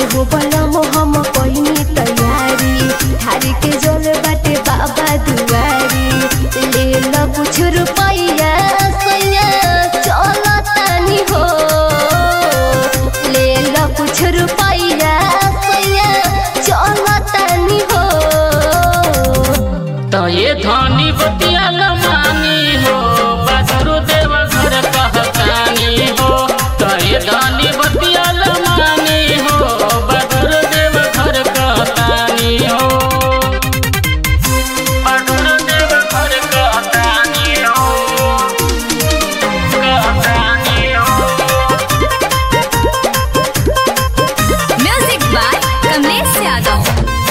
एहो बलम हम पहिनी तैयारी थारी के जल बाटे बाबा दुआरी ले ल कुछ रुपैया सैया चल तानी हो ले ल कुछ रुपैया सैया चल तानी हो तो ये धनी बतियाल मानी हो बदरु देव घर कहतानी हो तो ये धनी बतियाल मानी हो बदरु देव घर कहतानी हो बदरु देव घर कहतानी हो कहतानी हो म्यूजिक बाय कमलेश यादव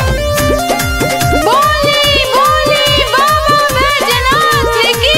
बोली बोली बाबा बैजनाथ की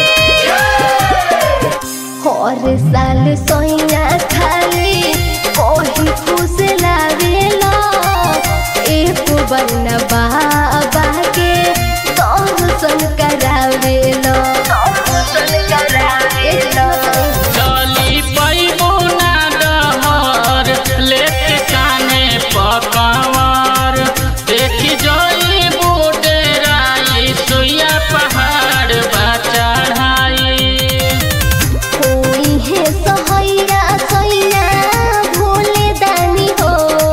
हर साल सोइया खाली कोही खुश लावेला एक बन बाबा के दर्शन करावेला दर्शन करावेला चली पैबो ना डहर लेके काने पकवार देखी जई बुडेराई सुइया पहाड़ बा चढ़ाई होई है सहैया सैया भोले दानी हो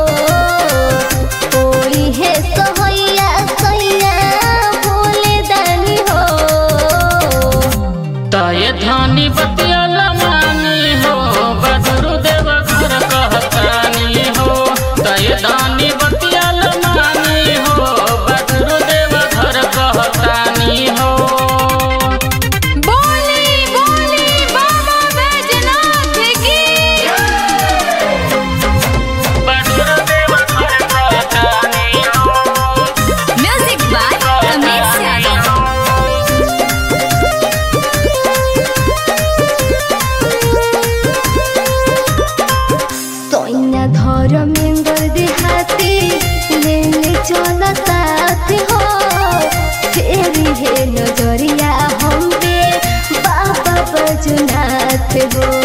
होई है सहैया सैया भोले दानी हो तय धनी बतियल मानी हो बदरु देव घर कहतानी हो तय धनी बतियल मानी हो बदरु देव घर कहतानी हो बोली बोली बाबा बैजनाथ की म्यूजिक बाय कमलेश यादव सैया धर्मेंद्र देहाती ले ले चल साथ हो तेरी है नजरिया हम पे बाबा बजुनाथ हो